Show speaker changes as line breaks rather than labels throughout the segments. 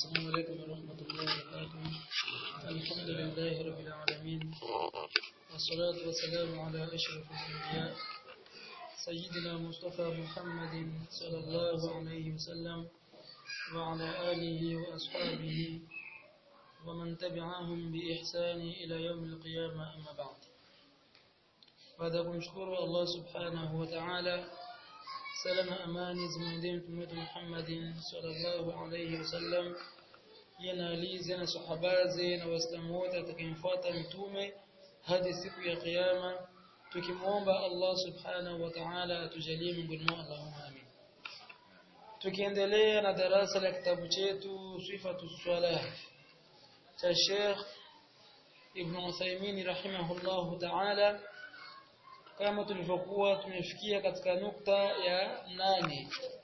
السلام عليكم ورحمة الله وبركاته الحمد لله رب العالمين والصلاة والسلام على أشرف الأنبياء سيدنا مصطفى محمد صلى الله عليه وسلم وعلى آله وأصحابه ومن تبعهم بإحسان إلى يوم القيامة أما بعد baada kumshukuru Allah subhanahu wa ta'ala salama amani zimwendee mtume wetu Muhammadin sallallahu alayhi wasallam yana alize na sahabaze na waislamu wote atakayemfuata mtume hadi siku ya kiyama tukimuomba Allah subhanahu wa ta'ala atujalie miongoni mwao Allahumma amin tukiendelea na darasa la kitabu chetu sifatu salah cha Sheikh Ibn Uthaymeen rahimahullahu ta'ala kama tulivyokuwa tumefikia katika nukta ya nane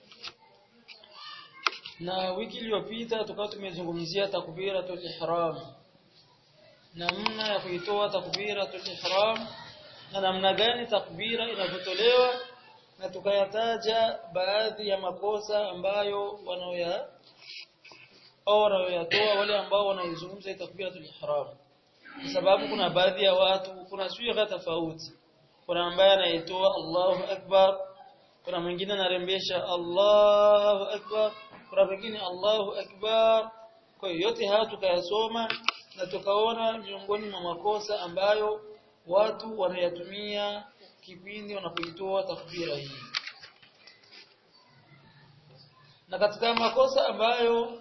na wiki iliyopita tukawa tumezungumzia takbiratul ihram namna ya kuitoa takbiratul ihram na namna gani takbira inavyotolewa na tukayataja baadhi ya makosa ambayo wanaoya au wanaoyatoa wale ambao wanaizungumza takbiratul ihram kwa sababu kuna baadhi ya watu kuna swigha tofauti kuna ambaye anaitoa Allahu Akbar kuna mwingine anarembesha Allahu Akbar kuna mwingine Allahu Akbar kwa hiyo yote haya tukayasoma na tukaona miongoni mwa makosa ambayo watu wanayatumia kipindi wanapoitoa takbira hii na katika makosa ambayo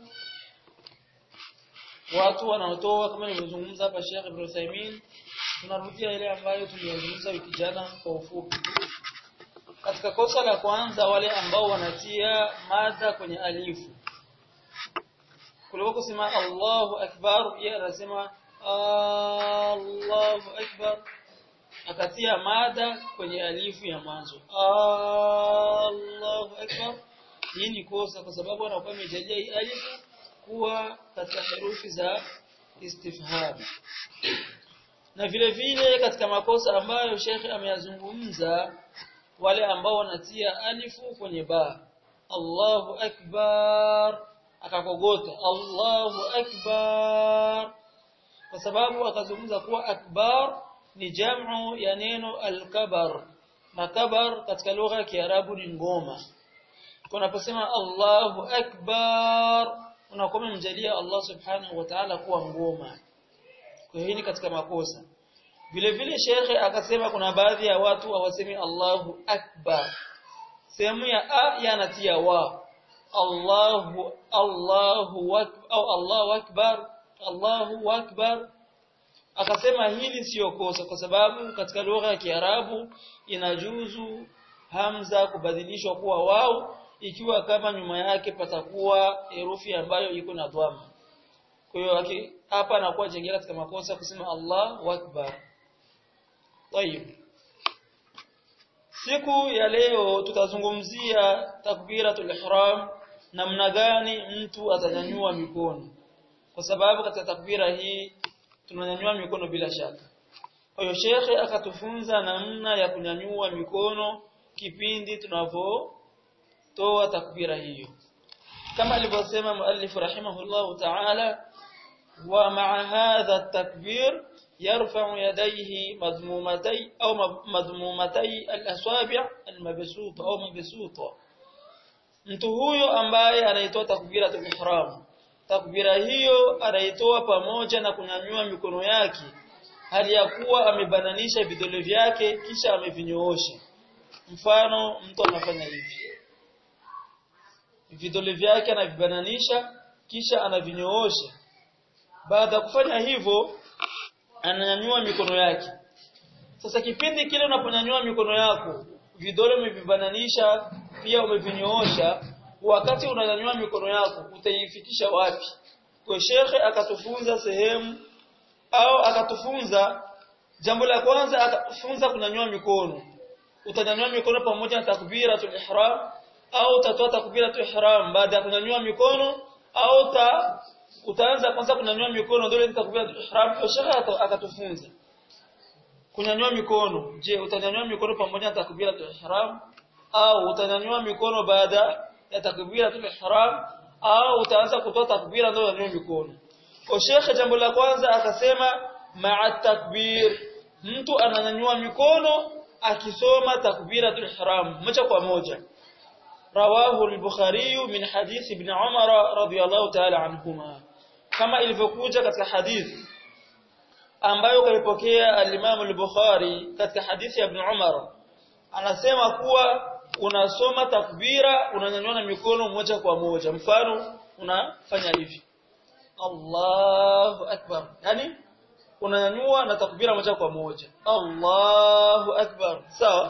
watu wanaotoa kama nilivyozungumza hapa Sheikh Ibrahim Uthaymeen tunarudia ile ambayo tuliyozungumza wiki jana kwa ufupi katika kosa la kwanza wale ambao wanatia mada kwenye alifu kuliko kusema Allahu akbar yeye anasema Allahu akbar akatia mada kwenye alifu ya mwanzo Allahu akbar hii ni kosa kwa sababu anakuwa amejalia hii alifu kuwa katika herufi za istifham na vile vile katika makosa ambayo Sheikh ameyazungumza wale ambao wanatia alifu kwenye ba Allahu akbar akakogota Allahu akbar kwa sababu akazungumza kuwa akbar ni jamu ya neno al-kabar na kabar katika lugha ya Kiarabu ni ngoma kunaposema Allahu akbar unakuwa umemjalia Allah subhanahu wa ta'ala kuwa ngoma kwa hiyo ni katika makosa vile vile shekhe akasema kuna baadhi ya watu hawasemi Allahu akbar sehemu ya a yanatia wa Allahu Allahu au Allahu akbar Allahu akbar akasema hili sio kosa kwa sababu katika lugha ya Kiarabu inajuzu hamza kubadilishwa kuwa wao ikiwa kama nyuma yake patakuwa herufi ambayo iko na dhamma kwa hiyo hapa anakuwa jengea katika makosa kusema Allahu Akbar. Tayib. Siku ya leo tutazungumzia takbiratul ihram namna gani mtu atanyanyua mikono. Kwa sababu katika takbira hii tunanyanyua mikono bila shaka. Kwa hiyo shekhe akatufunza namna ya kunyanyua mikono kipindi tunavyotoa takbira hiyo. Kama alivyosema muallif rahimahullahu ta'ala ومع هذا التكبير يرفع يديه مضمومتي أو مضمومتي الأصابع المبسوطة أو مبسوطة mtu huyo ambaye anaitoa takbiratul ihram takbira hiyo anaitoa pamoja na kunyanyua mikono yake hali ya kuwa amebananisha vidole vyake kisha amevinyoosha mfano mtu anafanya hivi vidole vyake anavibananisha kisha anavinyoosha baada ya kufanya hivyo ananyanyua mikono yake sasa kipindi kile unaponyanyua mikono yako vidole umevibananisha pia umevinyoosha wakati unanyanyua mikono yako utaifikisha wapi kwa shekhe akatufunza sehemu au akatufunza jambo la kwanza akatufunza kunyanyua mikono utanyanyua mikono pamoja na takbiratul ihram au utatoa takbiratul ihram baada ya kunyanyua mikono au ta utaanza kwanza kunyanyua mikono ndio takbiratul ihram kisha akatufunza kunyanyua mikono je utanyanyua mikono pamoja na takbiratul ihram au utanyanyua mikono baada ya takbiratul ihram au utaanza kutoa takbira ndio unanyanyua mikono kwa shekhe jambo la kwanza akasema ma'a takbir mtu ananyanyua mikono akisoma takbiratul ihram moja kwa moja rawahu al-bukhari min hadith ibn umar radiyallahu ta'ala anhuma kama ilivyokuja katika hadithi ambayo kaipokea al-imam al-bukhari katika hadithi ya ibn umar anasema kuwa unasoma takbira unanyanyua mikono moja kwa moja mfano unafanya hivi Allahu akbar yani unanyanyua na takbira moja kwa moja Allahu akbar sawa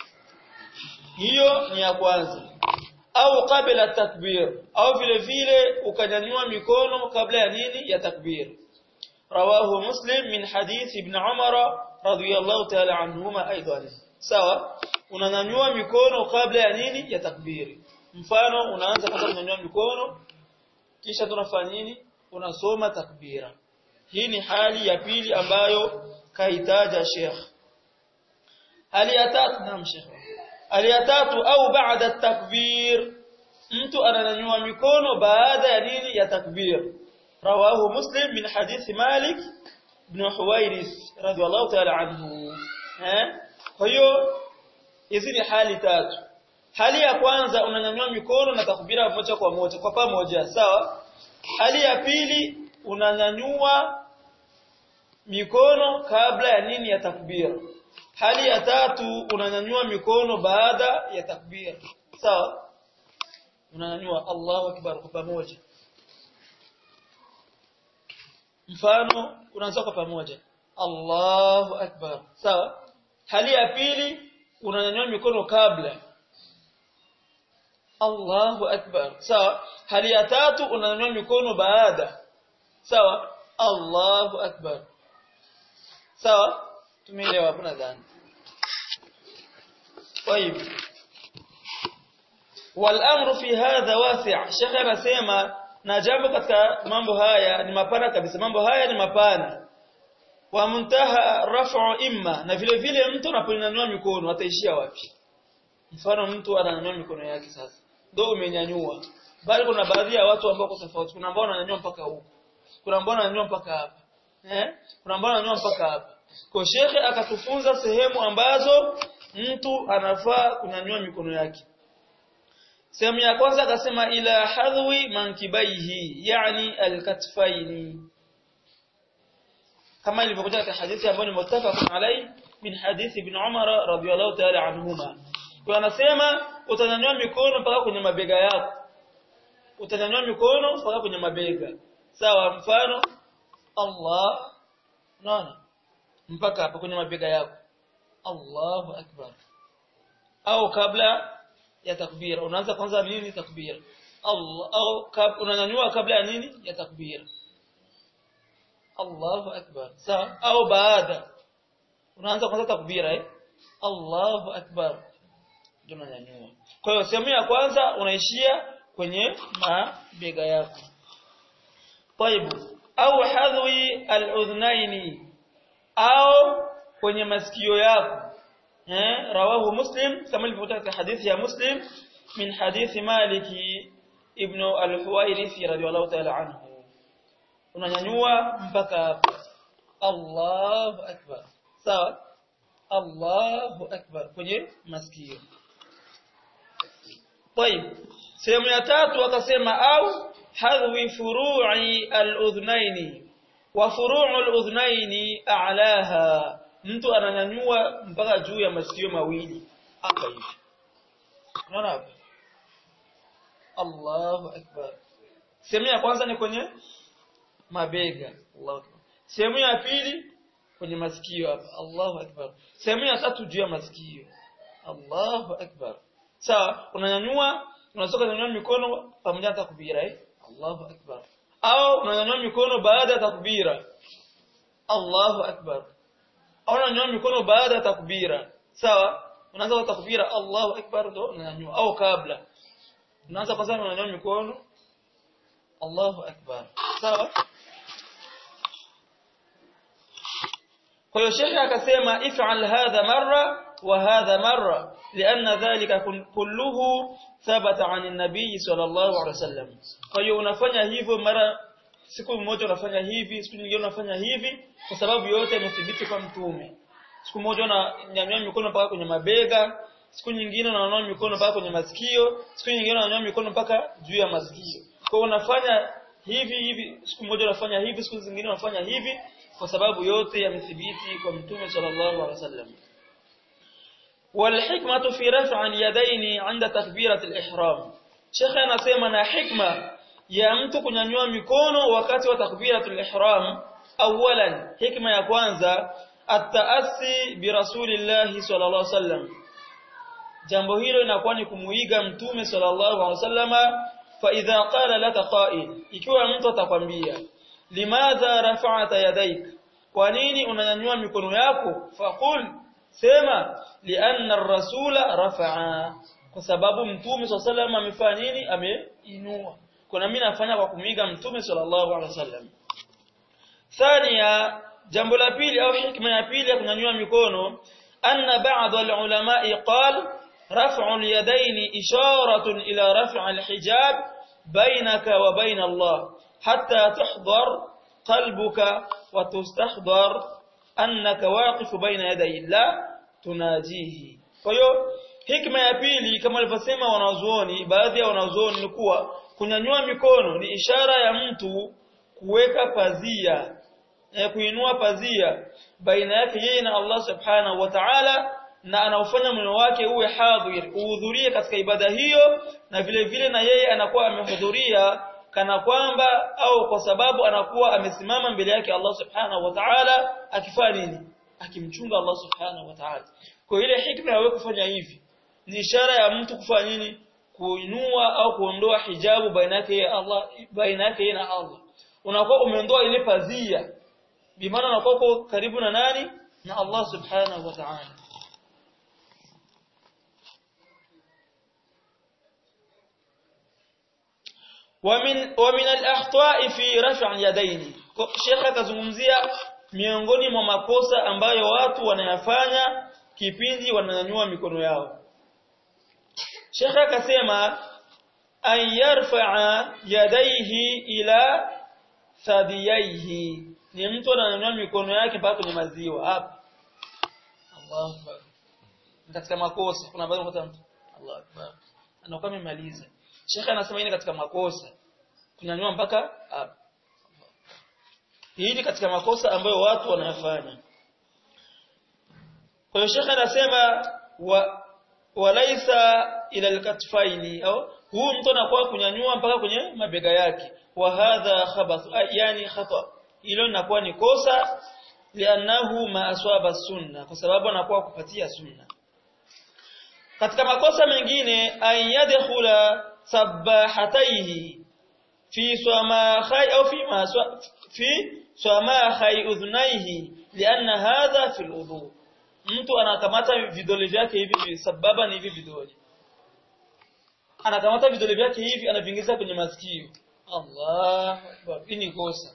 hiyo ni ya kwanza au kabla takbir au vile vile ukanyanyua mikono kabla ya nini ya takbir rawahu muslim min hadith ibn umar radiyallahu ta'ala anhuma aidan sawa unanyanyua mikono kabla ya nini ya takbiri mfano unaanza kwanza kunyanyua mikono kisha tunafanya nini unasoma takbira hii ni hali ya pili ambayo kahitaja Sheikh hali ya tatu naam Sheikh hali ya tatu au baada takbir mtu ananyanyua mikono baada ya nini ya takbir rawahu muslim min hadith malik ibn huwairis radiyallahu ta'ala anhu eh kwa hiyo hizi ni hali tatu hali ya kwanza unanyanyua mikono na takbira moja kwa moja kwa pamoja sawa hali ya pili unanyanyua mikono kabla ya nini ya takbira hali ya tatu unanyanyua mikono baada ya takbira sawa unanyanyua Allahu akbar kwa pamoja mfano unaanza kwa pamoja Allahu akbar sawa hali ya pili unanyanyua mikono kabla Allahu akbar sawa hali ya tatu unanyanyua mikono baada sawa Allahu akbar sawa tumeelewa hapo nadhani طيب والامر في هذا واسع شيخ anasema na jambo katika mambo haya ni mapana kabisa mambo haya ni mapana wa muntaha raf'u imma na vile vile mtu anaponyanyua mikono ataishia wapi mfano mtu ananyanyua mikono yake sasa ndio umenyanyua bali kuna baadhi ya watu ambao kwa tofauti kuna ambao wananyanyua mpaka huko kuna ambao wananyanyua mpaka hapa eh kuna ambao wananyanyua mpaka hapa kwa shekhe akatufunza sehemu ambazo mtu anafaa kunyanyua mikono yake sehemu ya kwanza akasema ila hadwi mankibaihi yani alkatfaini kama ilivyokuja katika hadithi ambayo ni muttafaq alai min hadithi ibn Umar radhiyallahu ta'ala anhuma kwa anasema utanyanyua mikono mpaka kwenye mabega yako utanyanyua mikono mpaka kwenye mabega sawa mfano Allah naona mpaka hapo kwenye mabega yako Allahu akbar au kabla ya takbira unaanza kwanza nini takbira Allah au kab, unanyanyua kabla ya nini ya takbira Allahu akbar sawa au baada unaanza kwanza takbira eh Allahu akbar ndio unanyanyua kwa hiyo sehemu ya kwanza unaishia kwenye mabega yako طيب au hadhi al-udhnaini au kwenye masikio yako eh rawahu muslim kama ilivyotoka katika hadithi ya muslim min hadithi maliki ibn al-huwairisi radhiyallahu ta'ala anhu unanyanyua mpaka hapa Allahu akbar sawa Allahu akbar kwenye masikio طيب sehemu ya tatu akasema au hadhi furu'i al-udhnaini wa furu'u al-udhnaini a'laha mtu ananyanyua mpaka juu ya masikio mawili hapa hivi unaona hapa Allahu akbar sehemu ya kwanza ni kwenye mabega Allahu akbar sehemu ya pili kwenye masikio hapa Allahu akbar sehemu ya tatu juu ya masikio Allahu akbar sawa unanyanyua unasoka kunyanyua mikono pamoja na takbira eh Allahu akbar au unanyanyua mikono baada ya takbira Allahu akbar au unanyanyua mikono baada ya takbira sawa unaanza kwa takbira Allahu akbar ndo unanyanyua au kabla unaanza kwanza unanyanyua mikono Allahu akbar sawa kwa hiyo shekhe akasema if'al hadha marra وهذا مرة لأن ذلك كله ثبت عن النبي صلى الله عليه وسلم فهي unafanya hivyo mara siku moja unafanya hivi siku nyingine unafanya hivi kwa sababu yote imethibiti kwa mtume siku moja unanyanyua mikono mpaka kwenye mabega siku nyingine unanyanyua mikono mpaka kwenye masikio siku nyingine unanyanyua mikono mpaka juu ya masikio kwa unafanya hivi hivi siku moja unafanya hivi siku zingine unafanya hivi kwa sababu yote yamethibiti kwa mtume sallallahu alaihi wasallam والحكمة في رفع اليدين عند تكبيرة الإحرام شيخ anasema na hikma ya mtu kunyanyua mikono wakati wa takbiratul ihram awalan hikma ya kwanza at-taassi bi rasulillahi sallallahu alaihi wasallam jambo hilo linakuwa ni kumuiga mtume sallallahu alaihi wasallama fa idha qala laka qa'il ikiwa mtu atakwambia limadha rafa'ta yadayk kwa nini unanyanyua mikono yako faqul sema lianna ar-rasula rafa'a kwa sababu mtume sallallahu amefanya nini ameinua kuna mimi nafanya kwa kumiga mtume sallallahu alaihi wasallam thania jambo la pili au hikma ya pili ya kunyanyua mikono anna ba'd al-ulama'i qal raf'u al-yadayn isharatun ila raf' al-hijab bainaka wa bain Allah hatta tuhdar qalbuka wa tustahdar annaka waqifu baina yaday Allah tunajihi kwa hiyo hikma ya pili kama alivyosema wanazuoni baadhi ya wanazuoni ni kuwa kunyanyua mikono ni ishara ya mtu kuweka pazia eh, kuinua pazia baina yake yeye na Allah subhanahu wa ta'ala na anaufanya moyo wake uwe hadhir uhudhurie katika ibada hiyo na vile vile na yeye anakuwa amehudhuria kana kwamba au kwa sababu anakuwa amesimama mbele yake Allah subhanahu wa ta'ala akifanya nini akimchunga Allah subhanahu wa ta'ala kwa ile hikma ya wewe kufanya hivi ni ishara ya mtu kufanya nini kuinua au kuondoa hijabu baina yake Allah baina yake na Allah unakuwa umeondoa ile pazia bimaana unakuwa uko karibu na nani na Allah subhanahu wa ta'ala ومن ومن الاخطاء في رفع اليدين Sheikh akazungumzia miongoni mwa makosa ambayo watu wanayafanya kipindi wananyanyua mikono yao Sheikh akasema an yarfa'a yadayhi ila thadiyaihi ni mtu ananyanyua mikono yake mpaka kwenye maziwa hapa Allahu akbar katika makosa kuna baadhi mtu Allahu akbar anakuwa amemaliza Sheikh anasema hii katika makosa kunyanyua mpaka hapa hii ni katika makosa ambayo watu wanayafanya kwa hiyo Sheikh anasema wa walaisa ila alkatfaini au huu mtu anakuwa kunyanyua mpaka kwenye mabega yake wa hadha khabath yani khata hilo linakuwa ni kosa lianahu ma aswaba sunna kwa sababu anakuwa kupatia sunna katika makosa mengine an yadkhula sabahataihi fi samakhai au fi ma fi samakhai udhnaihi lianna hadha fi alwudu mtu anakamata vidole vyake hivi sababa ni hivi vidole anakamata vidole vyake hivi anavingiza kwenye masikio Allah akbar hii ni kosa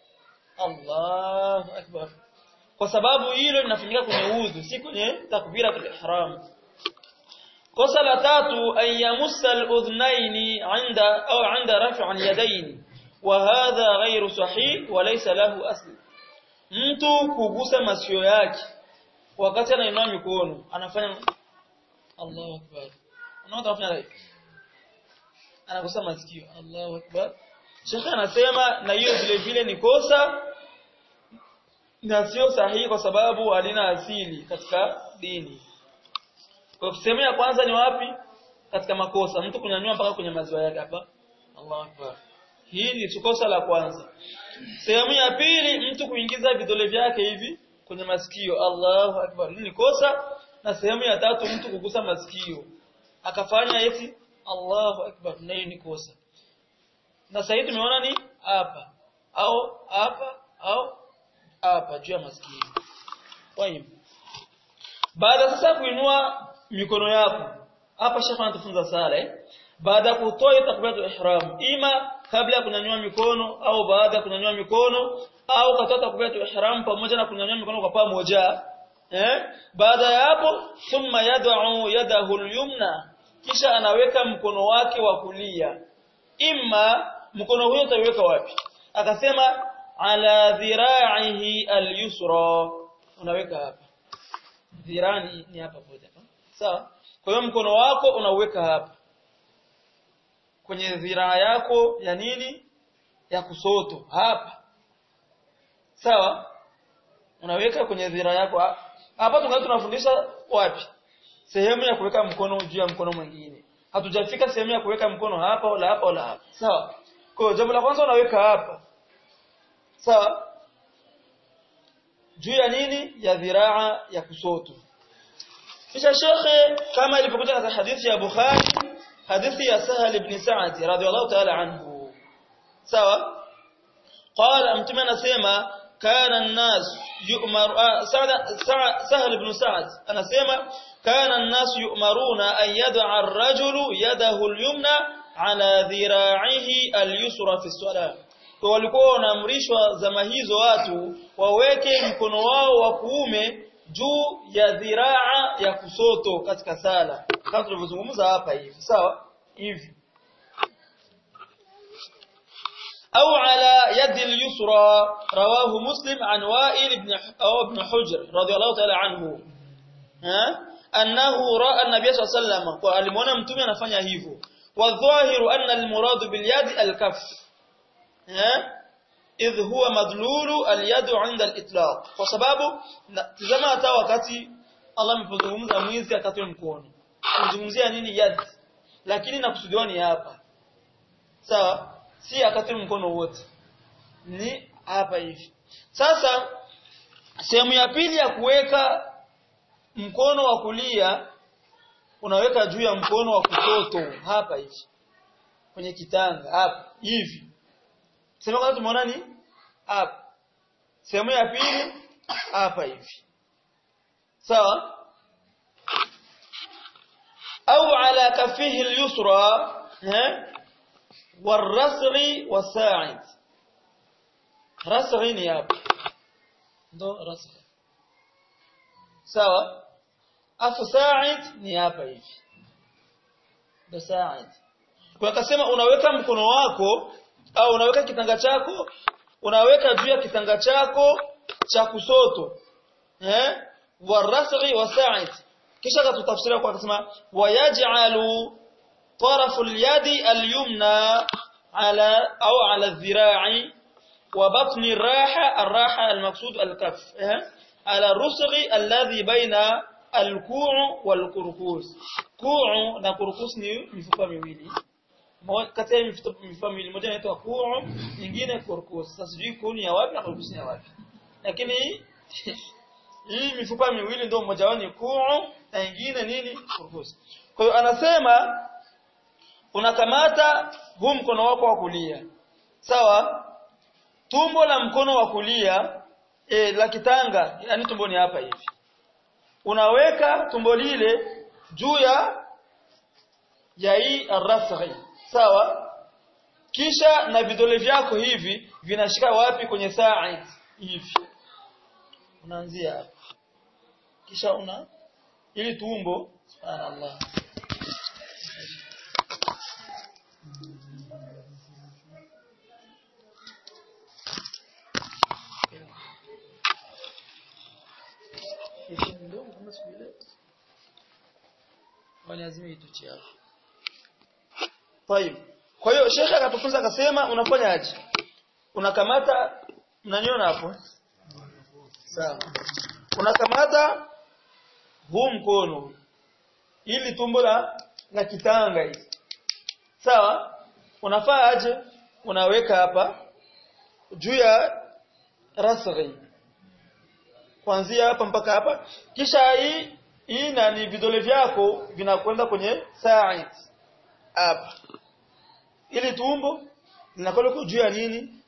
Allah akbar kwa sababu hilo linafanyika kwenye udhu si kwenye takbira kwa ihram kosa la tatu an yamussa al-udhnaini 'inda au 'inda raf'i al-yadayn wa hadha ghayru sahih wa laysa lahu asl mtu kugusa masikio yake wakati anainua mikono anafanya Allahu akbar unaona anafanya hivi anagusa masikio Allahu akbar Sheikh anasema na hiyo vile vile ni kosa na sio sahihi kwa sababu halina asili katika dini kwa sehemu ya kwanza ni wapi katika makosa mtu kunyanyua mpaka kwenye maziwa yake hapa Allahu akbar hii ni kosa la kwanza sehemu ya pili mtu kuingiza vidole vyake hivi kwenye masikio Allahu akbar hii ni kosa na sehemu ya tatu mtu kugusa masikio akafanya eti Allahu akbar na hii ni kosa na sasa tumeona ni hapa au hapa au hapa juu ya masikio kwa hiyo baada sasa kuinua mikono yako hapa shekha anatufunza sala eh baada kutoa takbiratul ihram ima kabla ya kunyanyua mikono au baada ya kunyanyua mikono au katoa takbiratul ihram pamoja na kunyanyua mikono kwa pamoja eh baada ya hapo thumma yad'u yadahu al-yumna kisha anaweka mkono wake wa kulia imma mkono huo utaweka wapi akasema ala dhira'ihi al-yusra unaweka hapa dhirani ni hapa moja sawa kwa hiyo mkono wako unauweka hapa kwenye dhiraa yako ya nini ya kusoto hapa sawa unaweka kwenye dhiraa yako hapa tunga tunafundisha wapi sehemu ya kuweka mkono juu ya mkono mwingine hatujafika sehemu ya kuweka mkono hapa wala hapa wala hapa sawa kwa hiyo jambo la kwanza unaweka hapa sawa juu ya nini ya dhiraa ya kusoto kisha shekhe kama ilivyokuja katika hadithi ya Bukhari hadithi ya Sahal ibn Sa'd radhiyallahu ta'ala anhu sawa qala mtume anasema kana an-nas yu'maru Sahal ibn Sa'd anasema kana an-nas yu'maruna an yad'a ar-rajulu yadahu al-yumna ala dhira'ihi al-yusra fi as-salah kwa walikuwa wanaamrishwa zama hizo watu waweke mkono wao wa kuume juu ya dhiraa ya kusoto katika sala kama tulivyozungumza hapa hivi sawa hivi au ala yadi al-yusra rawahu muslim an wa'il ibn ibn hujr radiyallahu ta'ala anhu ha annahu ra'a an-nabiy sallallahu alayhi wasallam kwa alimuona mtume anafanya hivyo wa dhahiru anna al-murad bil yadi al-kaff ha idh huwa madlulu al-yadu 'inda al-itlaq kwa sababu tazama hata wakati Allah amepozungumza mwizi akatoe mkono kuzungumzia nini yad lakini nakusudiwa ni hapa sawa si akatoe mkono wote ni hapa hivi sasa sehemu ya pili ya kuweka mkono wa kulia unaweka juu ya mkono wa kushoto hapa hivi kwenye kitanga hapa hivi Sema kwanza tumeona ni hapa. Sehemu ya pili hapa hivi. Sawa? Au ala kafihi al-yusra, eh? Warasghi wasa'id. Rasghi ni hapa. Ndo rasghi. Sawa? Afu sa'id ni hapa hivi. Ndo sa'id. Kwa akasema unaweka mkono wako au unaweka kitanga chako unaweka juu ya kitanga chako cha kusoto eh warasghi wasa'id kisha katutafsiria kwa kusema wayaj'alu طرف اليد اليمنى على او على الذراع وبطن الراحه الراحه المقصود الكف على الرسغ الذي بين الكوع والكركوس كوع na kurkus ni mifupa miwili kati ya mifupa miwili moja inaitwa kuu nyingine kurkus sasa sijui kuni ya wapi na kurkus ya wapi lakini hii mifupa miwili ndio mmoja wao ni kuu na nyingine nini kurkus kwa hiyo anasema unakamata huu mkono wako wa kulia sawa tumbo la mkono wa kulia e, la kitanga yani tumbo ni hapa hivi unaweka tumbo lile juu ya ya hii arrasghi sawa kisha na vidole vyako hivi vinashika wapi kwenye sa'id hivi unaanzia hapa kisha una ili tumbo subhanallah lazima ituche hapo Tayib. Kwa hiyo shekhe akatufunza akasema unafanya aje? Unakamata mnaniona hapo? Sawa. Unakamata huu mkono ili tumbo la la kitanga hii. Sawa? Unafaa aje? Unaweka hapa juu ya rasghi. Kuanzia hapa mpaka hapa. Kisha hii hii na ni vidole vyako vinakwenda kwenye sa'id hapa ili tumbo linakuwa juu ya nini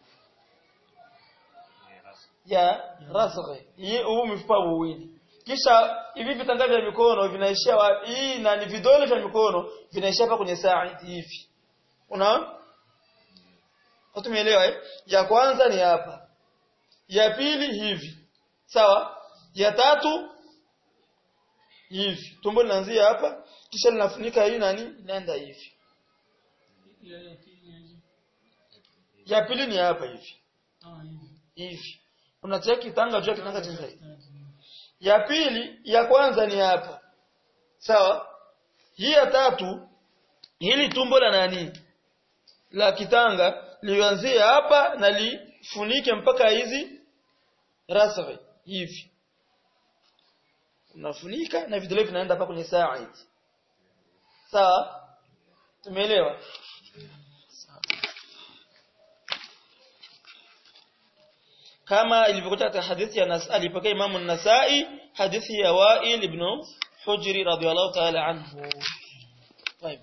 ya rasghi huu mifupa miwili kisha hivi vitanga vya mikono vinaishia wapi hii na ni vidole vya mikono vinaishia hapa kwenye sa'id hivi unaona Tumeelewa eh? Ya kwanza ni hapa. Ya pili hivi. Sawa? Ya tatu hivi tumbo linaanzia hapa kisha linafunika hii nani inaenda hivi ya pili ni hapa hivi hivi unatia kitanga juu ya kitanga cha zaidi ya pili ya kwanza ni hapa sawa hii ya tatu hili tumbo la nani la kitanga lianzie hapa na lifunike mpaka hizi rasghi hivi unafunika na vidole vinaenda hapa kwenye sa'id sawa tumeelewa kama ilivyokuja katika hadithi ya Nas alipokea Imam an-Nasa'i hadithi ya Wa'il ibn Hujr radhiyallahu ta'ala anhu طيب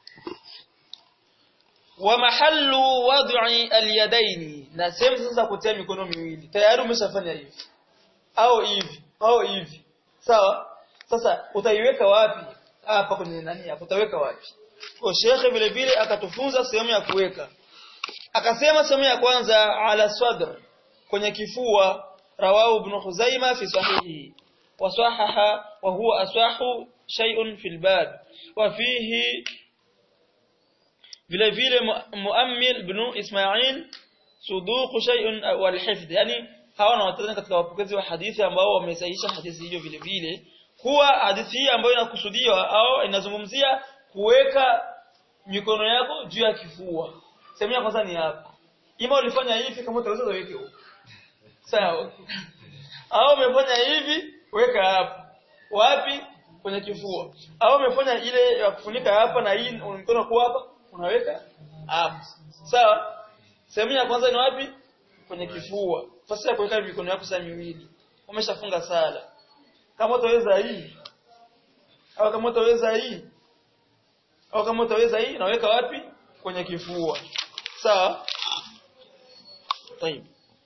ومحل وضع اليدين na sehemu sasa kutia mikono miwili tayari umeshafanya hivi au hivi au hivi sawa sasa utaiweka wapi hapa kwenye nani hapo utaweka wapi kwa shekhe vile vile akatufunza sehemu ya kuweka akasema sehemu ya kwanza ala sadr kwenye kifua rawahu ibn Khuzaimah fi sahihi wa sahaha wa huwa asahu shay'un fil bab wa fihi vile vile Muammil ibn Ismail suduq shay'un wal hifdh yani hawa na watazama katika wapokezi wa hadithi ambao wamesahihisha hadithi hiyo vile vile kuwa hadithi hii ambayo inakusudiwa au inazungumzia kuweka mikono yako juu ya kifua sehemu ya kwanza ni hapa ima ulifanya hivi kama utaweza weke huko sawa au umefanya hivi weka hapa wapi kwenye kifua au umefanya ile ya kufunika hapa na hii mkono kwa hapa unaweka hapa sawa sehemu ya kwanza ni wapi kwenye kifua fasi ya kuweka mikono yako saa miwili umeshafunga sala kama utaweza hii au kama utaweza hii au kama utaweza hii naweka wapi kwenye kifua sawa طيب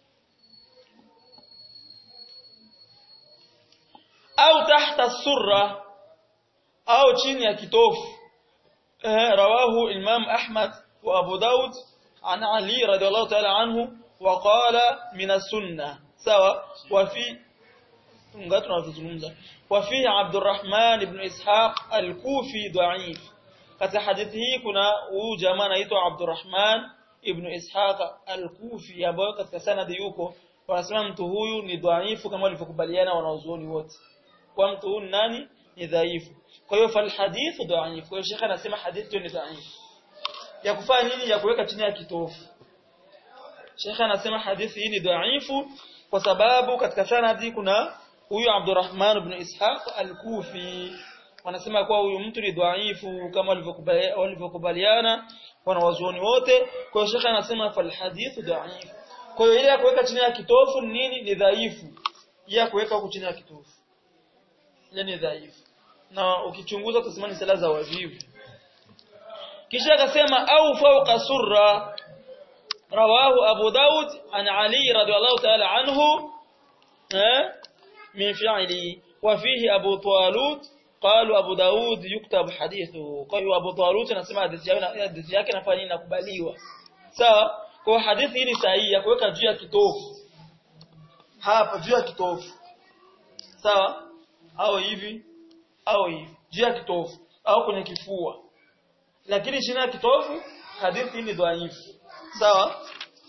au tahta surra au chini ya kitofu eh rawahu imam ahmad wa abu daud an ali radiyallahu ta'ala anhu wa qala min as-sunnah sawa wa fi ngapi tunazungumza wa fi abdurrahman ibn ishaq al-kufi dha'if katika hadithi hii kuna huyu jamaa anaitwa abdurrahman ibn ishaq al-kufi ambaye katika sanadi yuko wanasema mtu huyu ni dhaifu kama walivyokubaliana wanaozuoni wote kwa mtu huyu nani ni dhaifu kwa hiyo fal hadithu dhaifu kwa hiyo shekha anasema hadithi ni dhaifu ya kufanya nini ya kuweka chini ya kitofu shekha anasema hadithi hii ni dhaifu kwa sababu katika sanadi kuna huyu Abdurrahman ibn Ishaq al-Kufi wanasema kuwa huyu mtu ni dhaifu kama walivyokubaliana wanawazuoni wote kwa hiyo shekha anasema fal hadithu dhaifu kwa hiyo ile ya kuweka chini ya kitofu nini ni dhaifu ya kuweka huko chini ya kitofu ile ni dhaifu na ukichunguza utasema ni sala za wajibu kisha akasema au fawqa surra rawahu abu daud an ali radhiyallahu ta'ala anhu eh min fi'li wa fihi abu talut قالوا ابو داود يكتب حديثه kwa hiyo abu talut anasema hadithi yake inafanya inakubaliwa sawa kwa hadithi hii ni sahihi ya kuweka juu ya kitofu hapa juu ya kitofu sawa au hivi au hivi juu ya kitofu au kwenye kifua lakini chini ya kitofu hadithi hii ni dhaifu sawa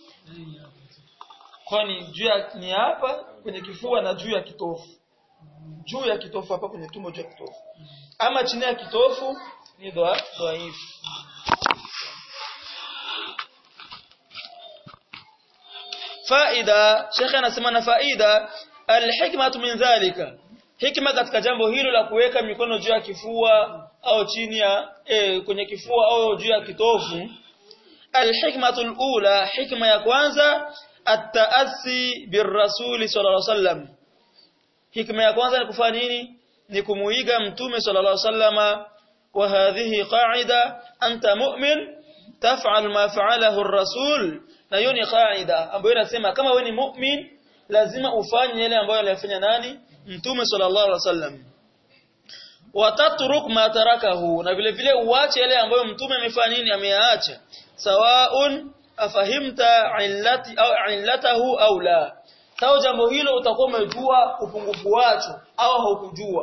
kwani juu ya ni hapa kwenye kifua na juu ya kitofu juu ya kitofu hapa kwenye tumbo juu ya kitofu ama chini ya kitofu ni dhaifu faida shekhe anasema na faida alhikmatu min dhalika hikma katika jambo hilo la kuweka mikono juu ya kifua au chini ya e, kwenye kifua au juu ya kitofu alhikmatu alula hikma ya kwanza at-ta'assi birrasuli sallallahu alaihi wasallam hikma ya kwanza ni kufanya nini ni kumuiga mtume sallallahu alaihi wasallama wa hadhihi qa'ida anta mu'min taf'al ma fa'alahu ar-rasul na hiyo ni qaida ambayo inasema kama wewe ni mu'min lazima ufanye yale ambayo alifanya nani mtume sallallahu alaihi wasallam watatruk ma tarakahu na vile vile uache yale ambayo mtume amefanya nini ameyaacha sawaun afahimta illati au illatahu au la sawa jambo hilo utakuwa umejua upungufu wacho au haukujua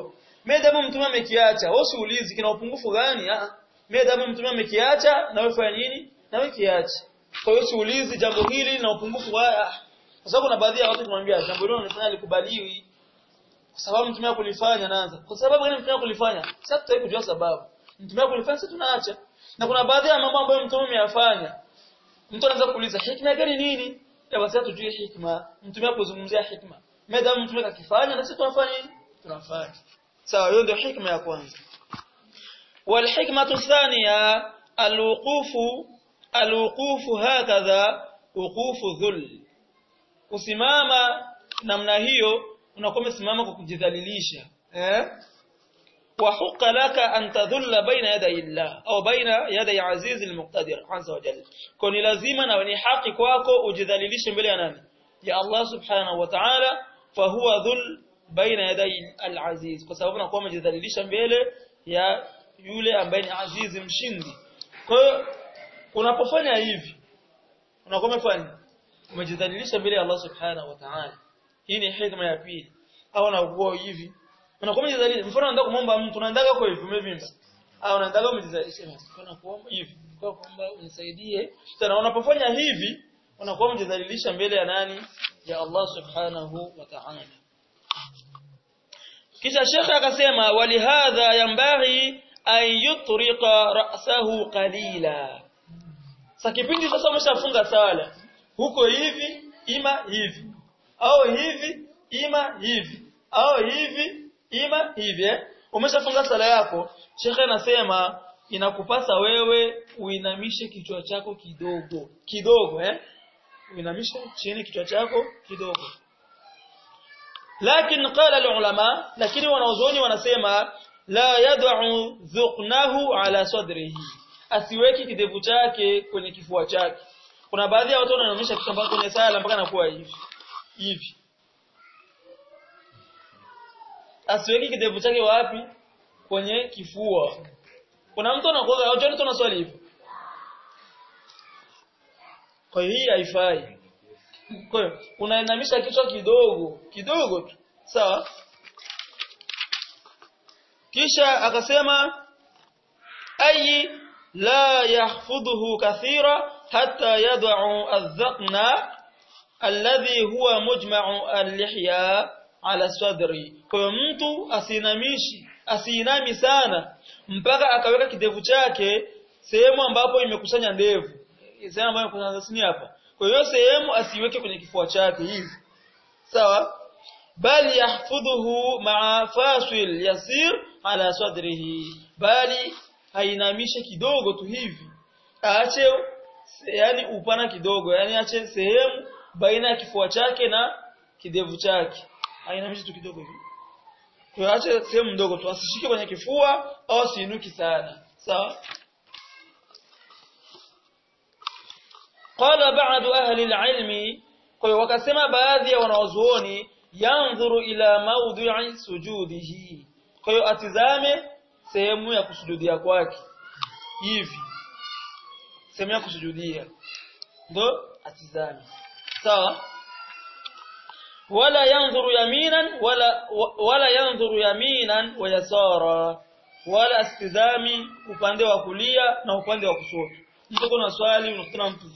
Medamu mtume amekiacha, wewe usiulizi kina upungufu gani? Ah, medamu mtume amekiacha na wewe fanya nini? Na wewe kiache. Kwa hiyo usiulizi jambo hili na upungufu haya. Kwa sababu kuna baadhi ya watu tunamwambia jambo hilo unalifanya likubaliwi. Kwa sababu mtume kulifanya naanza. Kwa sababu gani mtume kulifanya? Sasa tutaki kujua sababu. Mtume kulifanya sasa tunaacha. Na kuna baadhi ya mambo ambayo mtume ameyafanya. Mtu anaweza kuuliza hikma gani nini? Ya basi tujue hikma. Mtume kuzungumzia hikma. Medamu mtume kakifanya na sisi tunafanya nini? Tunafanya. Sawa, hiyo ndio hikma ya kwanza. والحكمة الثانية الوقوف الوقوف هكذا وقوف ذل kusimama namna hiyo unakuwa umesimama kwa kujidhalilisha eh wa huqa laka an tadhulla baina yaday Allah au baina yaday aziz almuqtadir azza wa jalla kwa ni lazima na ni haki kwako ujidhalilishe mbele ya nani ya Allah subhanahu wa ta'ala fa huwa dhul baina yaday alaziz kwa sababu unakuwa umejidhalilisha mbele ya yule ambaye ni azizi mshindi kwa hiyo unapofanya hivi unakuwa umefanya umejidhalilisha mbele ya Allah subhanahu wa ta'ala hii ni hikma ya pili au unakuwa hivi unakuwa umejidhalilisha mfano unataka kumomba mtu unaendaga kwa hivi umevimba au unaendaga umejidhalilisha kana kuomba hivi kwa kuomba unisaidie tena unapofanya hivi unakuwa umejidhalilisha mbele ya nani ya Allah subhanahu wa ta'ala kisha shekhe akasema walihadha yambaghi an yutriqa ra'sahu qalila sasa kipindi sasa umeshafunga sala huko hivi ima hivi au hivi ima hivi au hivi ima hivi eh? umeshafunga sala yako shekhe anasema inakupasa wewe uinamishe kichwa chako kidogo kidogo eh uinamishe chini kichwa chako kidogo lakini qala ulama lakini wanaozoni wanasema la yad'u dhuqnahu ala sadrihi asiweki kidevu chake kwenye kifua chake kuna baadhi ya watu wanaonyesha kitambaa kwenye sala mpaka nakuwa hivi hivi asiweki kidevu chake wapi kwenye kifua kuna mtu anakuwa au mtu anaswali hivi kwa hiyo hii haifai kwa hiyo unainamisha kichwa kidogo kidogo tu sawa kisha akasema ayi la yahfudhuhu kathira hatta yad'u adh-dhaqna alladhi huwa mujma'u al-lihya ala sadri kwa hiyo mtu asinamishi asinami sana mpaka akaweka kidevu chake sehemu ambapo imekusanya ndevu sehemu ambayo imekusanya hapa kwa hiyo sehemu asiweke kwenye kifua chake hivi sawa bali yahfudhuhu ma'a fasil yasir ala sadrihi bali ainamishe kidogo tu hivi aache yani upana kidogo yani aache sehemu baina ya kifua chake na kidevu chake ainamishe tu kidogo hivi kwa aache sehemu ndogo tu asishike kwenye kifua au asiinuki sana sawa qala ba'du ahli al-ilmi kwa hiyo wakasema baadhi ya wanawazuoni yanzuru ila mawdi'i sujudihi kwa hiyo atizame sehemu ya kusujudia kwake hivi sehemu ya kusujudia ndo atizame sawa wala yanzuru yaminan wala wala yanzuru yaminan wa yasara wala astizami upande wa kulia na upande wa kushoto mtu kuna swali unakutana mtu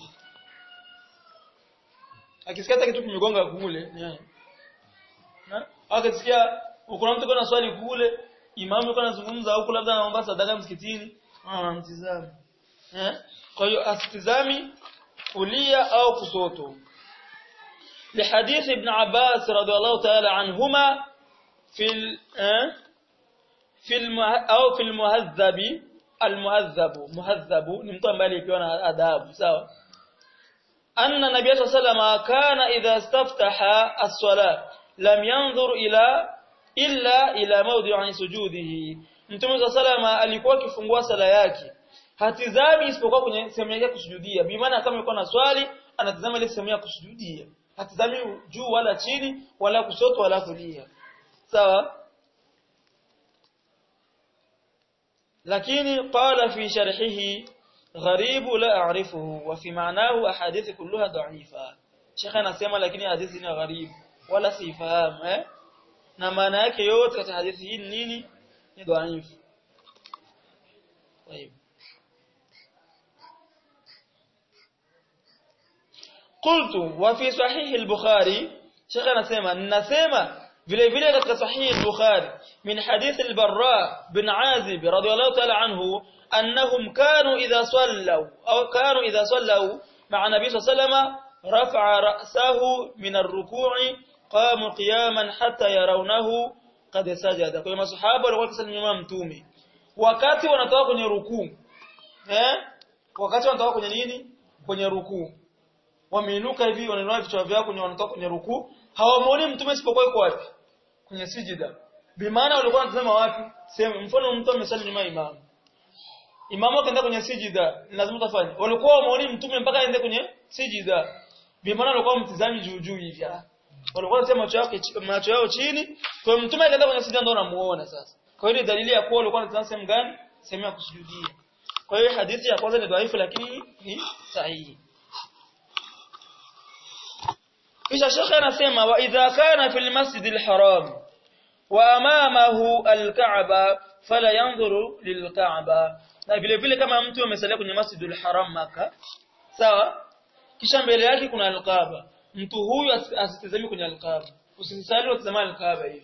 akisikia kitu kimegonga kule na akisikia kuna mtu kuna swali kule imamu yuko anazungumza huko labda anaomba sadaka msikitini anamtizama eh kwa hiyo asitizami kulia au kusoto لحديث ابن عباس رضي الله تعالى عنهما في ال في المه او في المهذب المهذب مهذب ni mtu ambaye alipewa na adabu sawa anna nabiy sallallahu alayhi kana idha istaftaha as-salat lam yanzur ila illa ila mawdi'i sujudihi mtume sallallahu alikuwa akifungua sala yake hatizami isipokuwa kwenye sehemu yake kusujudia bi maana kama yuko na swali anatazama ile sehemu ya kusujudia hatizami juu wala chini wala kushoto wala kulia sawa lakini qala fi sharhihi غريب لا أعرفه وفي معناه أحاديث كلها ضعيفة شيخ anasema lakini hadithi ni gharibu wala sifahamu eh na maana yake yote katika hadithi hii nini ni dhaifu طيب قلت وفي صحيح البخاري شيخ anasema ninasema vile vile katika sahih al-bukhari min hadith al-barra bin azib radiyallahu ta'ala anhu annahum kanu idha sallaw aw kanu idha sallaw ma'a nabiy sallallahu rafa'a ra'sahu min ar-ruku'i qamu qiyaman hatta yarawnahu qad sajada kwa masahaba walikuwa wakisalimia mtume wakati wanatoka kwenye rukuu eh wakati wanatoka kwenye nini kwenye rukuu wameinuka hivi wanainua vichwa vyao kwenye wanatoka kwenye rukuu hawamuoni mtume isipokuwa yuko wapi kwenye sijida bimaana walikuwa wanatazama wapi sehemu mfano mtu amesali nyuma imamu imamu akaenda kwenye sijida lazima utafanya walikuwa wamuoni mtume mpaka aende kwenye sijida bimaana walikuwa mtizami juu juu hivi walikuwa wanasema macho yao macho yao chini kwa mtume akaenda kwenye sijida ndio anamuona sasa kwa hiyo dalili ya kuwa walikuwa wanatazama sehemu gani sehemu ya kusujudia kwa hiyo hadithi ya kwanza ni dhaifu lakini ni sahihi kisha shekhe anasema wa idha kana fil masjidil haram wa amamahu alkaaba fala yanzuru lilkaaba na vile vile kama mtu amesalia kwenye masjidul haram maka sawa kisha mbele yake kuna alkaaba mtu huyu asitazami kwenye alkaaba usisali utazama alkaaba hivi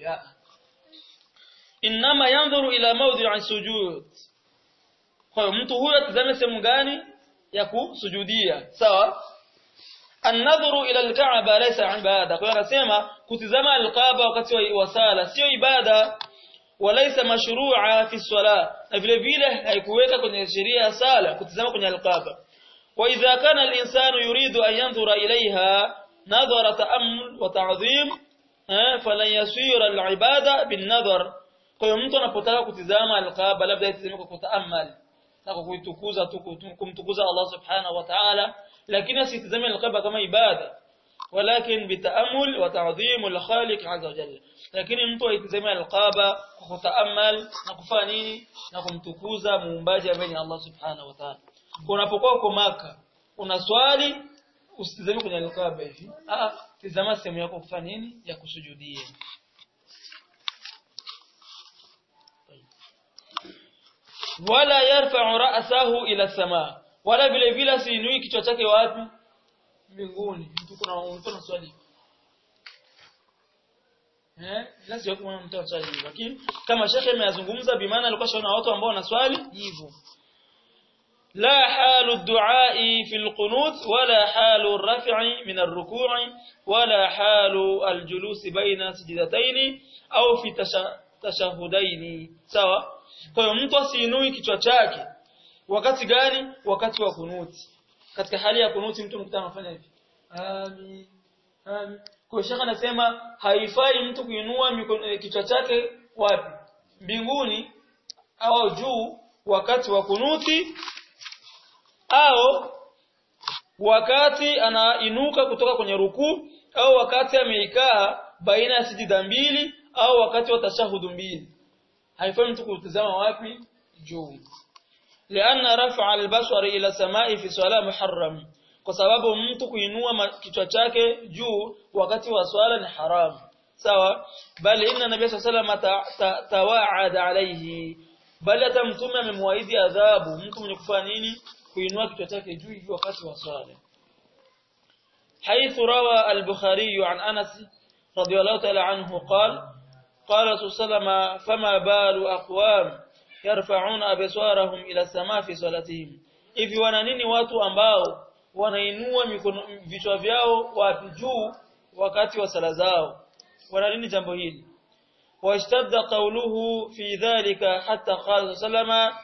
inma yanzuru ila mawdi'i sujud kwa hiyo mtu huyu atazame sehemu gani ya kusujudia sawa an-nadhuru ila al-ka'ba laysa ibada kwa hiyo anasema kutizama al-kaaba wakati wa sala sio ibada walaysa mashru'a fi salah na vile vile haikuweka kwenye sheria ya sala kutizama kwenye al-kaaba wa idha kana al-insanu yuridu an yanzura ilayha nadhara ta'ammul wa ta'zim falan yasira al-ibada bin-nadhar kwa hiyo mtu anapotaka kutizama al-kaaba labda itizame kwa kutaamal na kwa kuitukuza kumtukuza Allah subhanahu wa ta'ala lakini asitizame al-kaaba kama ibada walakin bitaamul wa ta'dhim al-khaliq azza wa jalla lakini mtu aitizame al-kaaba kwa kutaamal na kufanya nini na kumtukuza muumbaji ambaye ni Allah subhanahu wa ta'ala unapokuwa uko maka unaswali usitizame kwenye al-kaaba hivi ah tizama sehemu yako kufanya nini ya kusujudia wala yarfa'u ra'sahu ila samaa wala vile vile asiinui kichwa chake wapi mbinguni mtu kuna mtu anaswali eh lazima kuna mtu anaswali lakini kama shekhe ameyazungumza bimaana alikuwa shaona watu ambao wanaswali hivyo لا حال الدعاء في القنوت ولا حال الرفع من الركوع ولا حال الجلوس بين سجدتين أو في تشهدين سواء kwa hiyo mtu asiinui kichwa chake wakati gani wakati wa kunuti katika hali ya kunuti mtu mkutana anafanya hivi amin amin kwa shaka anasema haifai mtu kuinua kichwa chake wapi mbinguni au juu wakati wa kunuti au wakati anainuka kutoka kwenye rukuu au wakati ameikaa baina ya sijida mbili au wakati wa tashahudu mbili haifai mtu kutazama wapi juu lianna raf'a al-basar ila samai fi salat muharram kwa sababu mtu kuinua kichwa chake juu wakati wa swala ni haram sawa bali inna nabiy sallallahu alayhi tawaada alayhi bali hata mtume amemwaahidi adhabu mtu mwenye kufanya nini kuinua kichwa chake juu wakati wa swala حيث روى البخاري عن أنس رضي الله تعالى عنه قال قال رسول صلى الله عليه وسلم فما بال أقوام يرفعون أبصارهم إلى السماء في صلاتهم hivi wana nini watu ambao wanainua vichwa vyao wapi juu wakati wa sala zao wana nini jambo hili washtadda qawluhu fi dhalika hatta qala sallama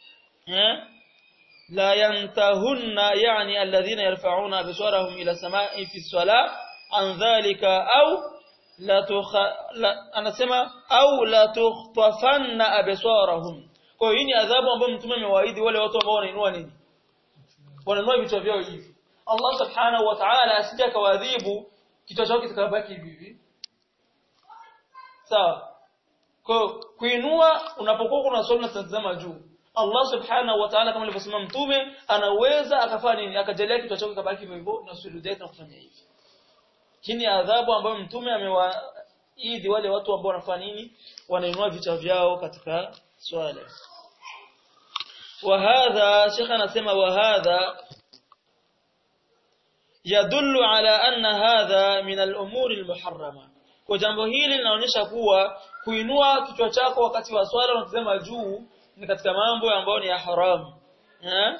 la yantahunna yani alladhina yarfa'una absarahum ila samai fi salah an dhalika au la tukha la, anasema au la tukhtafanna absarahum kwa hiyo hii ni adhabu ambayo mtume amewaahidi wale watu ambao wanainua nini wanainua vichwa vyao hivi Allah subhanahu wa ta'ala asije akawadhibu kichwa chao kitakabaki hivi sawa kwa kuinua unapokuwa kuna swali unatazama juu Allah subhanahu wa ta'ala kama alivyosema mtume anaweza akafanya nini akajalia kichwa chake kabaki hivyo hivyo na sujudu yake na kufanya hivi hii ni adhabu ambayo mtume amewa idi wale watu ambao wanafanya nini wanainua vichwa vyao katika swala وهذا شيخ anasema وهذا يدل على أن هذا من الأمور المحرمة kwa jambo hili linaonyesha kuwa kuinua kichwa chako wakati wa swala na kutazama juu ni katika mambo ambayo ni ya haramu eh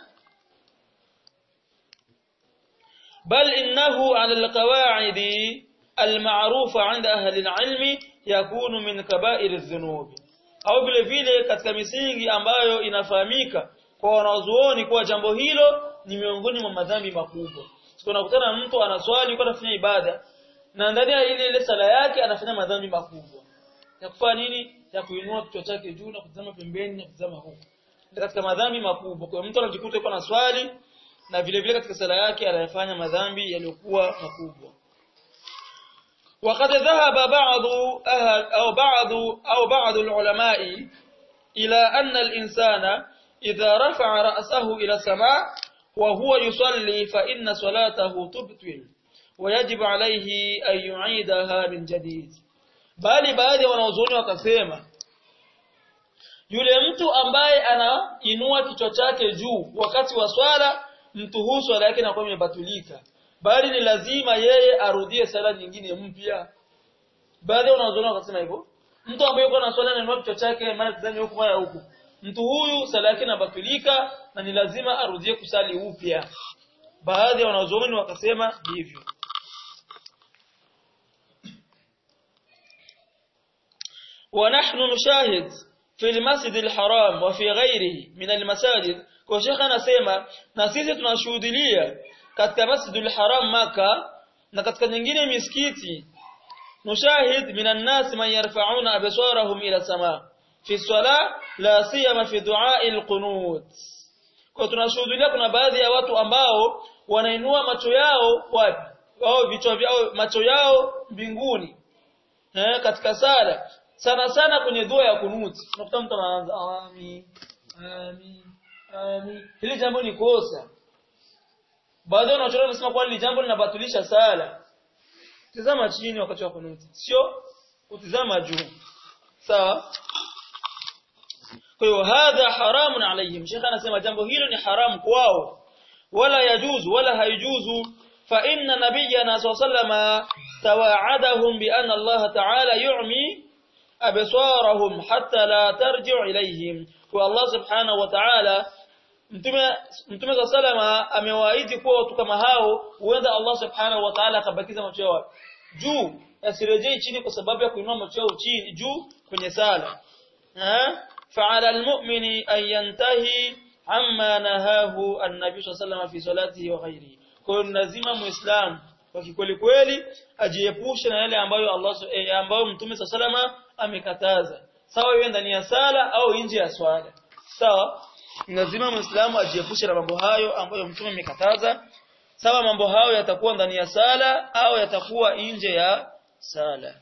بل إنه على القواعد المعروفة عند أهل العلم يكون من كبائر الذنوب au vile vile katika misingi ambayo inafahamika kwa wanazuoni kuwa jambo hilo ni miongoni mwa madhambi makubwa. Tunakutana mtu anaswali kwa anafanya ibada na ndani ya ile ile sala yake anafanya madhambi makubwa. Ya kufanya nini? Ya kuinua kichwa chake juu na kutazama pembeni na kutazama huko. Katika madhambi makubwa. Kwa mtu anajikuta yuko na swali na vile vile katika sala yake anayafanya madhambi yaliyokuwa makubwa. وقد ذهب بعض أهل أو بعض أو بعض العلماء إلى أن الإنسان إذا رفع رأسه إلى السماء وهو يصلي فإن صلاته تبطل ويجب عليه أن يعيدها من جديد bali baadhi ya wanaozuni wakasema yule mtu ambaye anainua kichwa chake juu wakati wa swala mtu huu swala yake inakuwa imebatulika bali ni lazima yeye arudie sala nyingine mpya baadhi ya wanaozuni wakasema hivyo mtu ambaye yuko na swala anainua kichwa chake mara tazame huku mara huku mtu huyu sala yake inabatulika na ni lazima arudie kusali upya baadhi ya wanazuoni wakasema hivyo ونحن نشاهد في المسجد الحرام وفي غيره من المساجد kwa shekha anasema na sisi tunashuhudia katika masjidul haram maka na katika nyingine misikiti nushahid minan nas man yarfa'una absarahum ila sama fi salah la siyama fi du'a al-qunut kwa tunashuhudia kuna baadhi ya watu ambao wanainua macho yao wapi wao vichwa vyao macho yao mbinguni eh katika sala sana sana kwenye dua ya kunuti unakuta mtu anaanza amin amin amin hili jambo ni kosa baadhi wanachoona wanasema kwa hili jambo linabatilisha sala tazama chini wakati wa kunuti sio utizama juu sawa kwa hiyo hadha haramun alayhim shekha anasema jambo hilo ni haramu kwao wala yajuzu wala haijuzu fa inna nabiyyana sallallahu tawaadahum bi anna Allah ta'ala yu'mi absarahum hatta la tarji'u ilayhim wa Allah subhanahu wa ta'ala mtume mtume sallama amewaahidi kuwa watu kama hao huenda Allah subhanahu wa ta'ala akabakiza macho yao juu asirejee chini kwa sababu ya kuinua macho yao chini juu kwenye sala eh فعلى المؤمن أن ينتهي عما نهاه النبي صلى الله عليه وسلم في صلاته وغيره kwa lazima muislam kwa kikweli kweli ajiepushe na yale ambayo Allah eh, ambayo mtume sallallahu amekataza sawa iwe ndani ya sala au nje ya swala sawa lazima muislamu ajiepushe na mambo hayo ambayo mtume amekataza sawa mambo hayo yatakuwa ndani ya sala au yatakuwa nje ya sala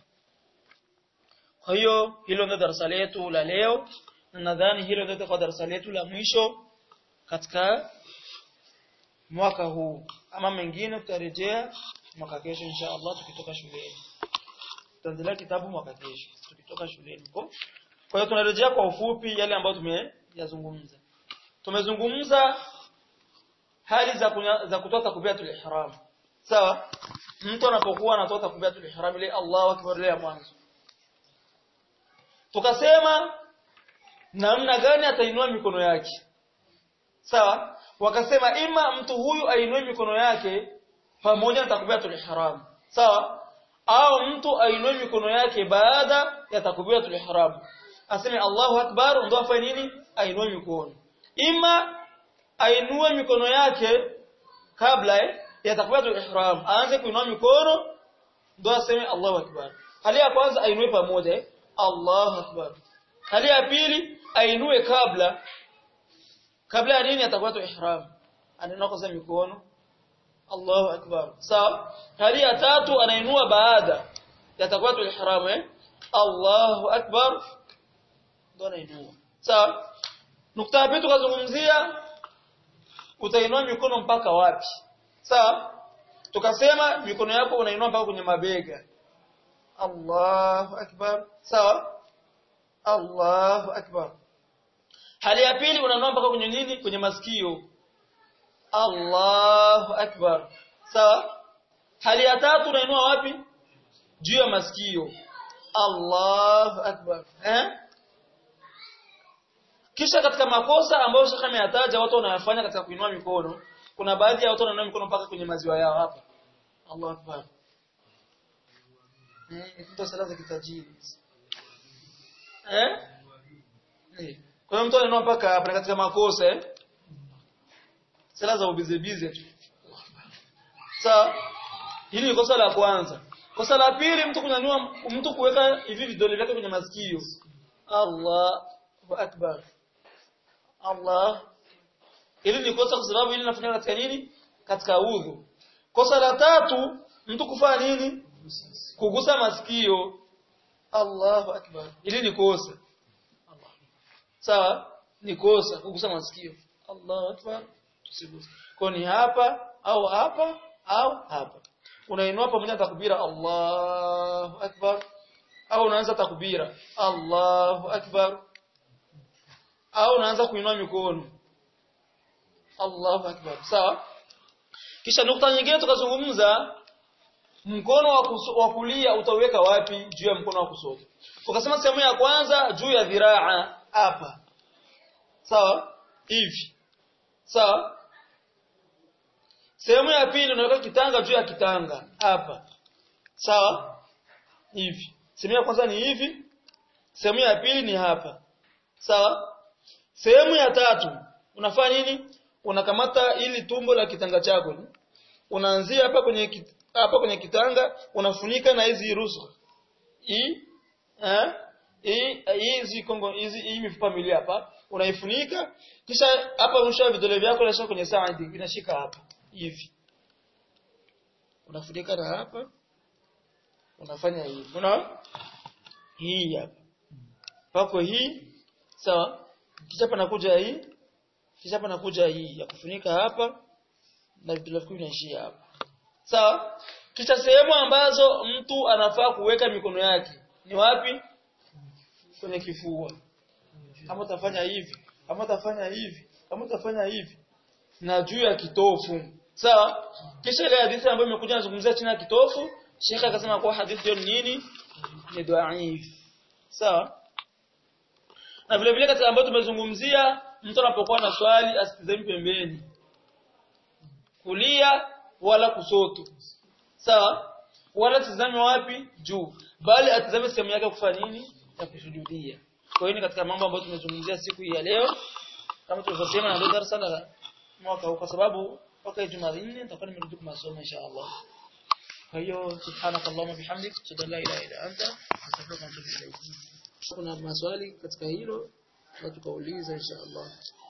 kwa hiyo hilo ndio darasa letu la leo na nadhani hilo ndio kwa darasa letu la mwisho katika mwaka huu ama mengine tutarejea mwaka kesho insha Allah tukitoka shuleni tutaendelea kitabu mwaka kesho tukitoka shuleni kwa kwa hiyo tunarejea kwa ufupi yale ambayo tumeyazungumza tumezungumza hali za kunya, za kutoa takbiratul ihram sawa mtu anapokuwa anatoa takbiratul ihram ile Allahu akbar ile ya mwanzo tukasema namna gani atainua mikono yake sawa wakasema ima mtu huyu ainue mikono yake pamoja na takbiratul ihram sawa au mtu ainue mikono yake baada ya takbiratul ihram aseme Allahu akbar ndo afanye nini ainue mikono ima ainue mikono yake kabla eh, ya takbiratul ihram aanze kuinua mikono ndo aseme Allahu akbar hali ya kwanza ainue pamoja eh, Allahu akbar hali ya pili ainue kabla kabla ya nini atakuwa tu ihram anainua mikono Allahu akbar sawa hali ya tatu anainua baada ya takwa tu ihram eh Allahu akbar ndo anainua sawa nukta hapa tukazungumzia utainua mikono mpaka wapi sawa tukasema mikono yako unainua mpaka kwenye mabega Allahu akbar sawa Allahu akbar hali ya pili unainua mpaka kwenye nini kwenye masikio Allahu akbar sawa hali ya tatu unainua wapi juu ya masikio Allahu akbar eh kisha katika makosa ambayo shekhe ameyataja watu wanayafanya katika kuinua mikono kuna baadhi ya watu wanainua mikono mpaka kwenye maziwa yao hapa Allahu akbar eh ndio sala za kitajiri eh Eh. kwa hiyo mtu anainua mpaka hapa katika makosa eh sala za ubize bize tu sawa hili ni kosa la kwanza kosa la pili mtu kunyanyua mtu kuweka hivi vidole vyake kwenye masikio Allahu akbar Allah hili ni kosa kwa sababu hili linafanyika katika nini katika udhu kosa la tatu mtu kufanya nini kugusa masikio Allahu akbar hili ni kosa sawa ni kosa kugusa masikio Allahu akbar tusiguse kwa ni hapa au hapa au hapa unainua pamoja na takbira Allahu akbar au unaanza takbira Allahu akbar au unaanza kuinua mikono Allahu akbar sawa kisha nukta nyingine tukazungumza mkono wa, kuso, wa kulia utauweka wapi juu ya mkono wa kushoto tukasema sehemu ya kwanza juu ya dhiraa hapa sawa hivi sawa sehemu ya pili unaweka kitanga juu ya kitanga hapa sawa hivi sehemu ya kwanza ni hivi sehemu ya pili ni hapa sawa sehemu ya tatu unafanya nini unakamata ili tumbo la kitanga chako unaanzia hapa kwenye hapa kwenye kitanga unafunika na hizi rusu hii eh hii hizi kongo hizi hii mifupa miwili hapa unaifunika kisha hapa mwisho vidole vyako unashika kwenye saidi vinashika hapa hivi unafunika na hapa unafanya hivi unaona hii hapa pako hii sawa kisha panakuja hii kisha panakuja hii ya kufunika hapa na vidole vyako vinaishia hapa sawa kisha sehemu ambazo mtu anafaa kuweka mikono yake ni wapi kwenye kifua kama utafanya hivi kama utafanya hivi kama utafanya hivi na juu ya kitofu sawa kisha ile hadithi ambayo imekuja nazungumzia chini ya kitofu shekha akasema kwa hadithi hiyo ni nini ni dhaif sawa na vile vile katika ambayo tumezungumzia mtu anapokuwa na swali asitizame pembeni kulia wala kusoto sawa wala tizame wapi juu bali atizame sehemu yake kufanya nini ya kusujudia kwa hiyo ni katika mambo ambayo tumezungumzia siku hii ya leo kama tulivyosema na ndio darasa la mwaka huu kwa sababu mpaka Ijumaa nne nitakuwa nimerudi kwa masomo inshallah kwa hiyo subhanakallahumma bihamdik ashhadu an la ilaha illa anta astaghfiruka wa atubu ilayk kuna maswali katika hilo na tukauliza inshallah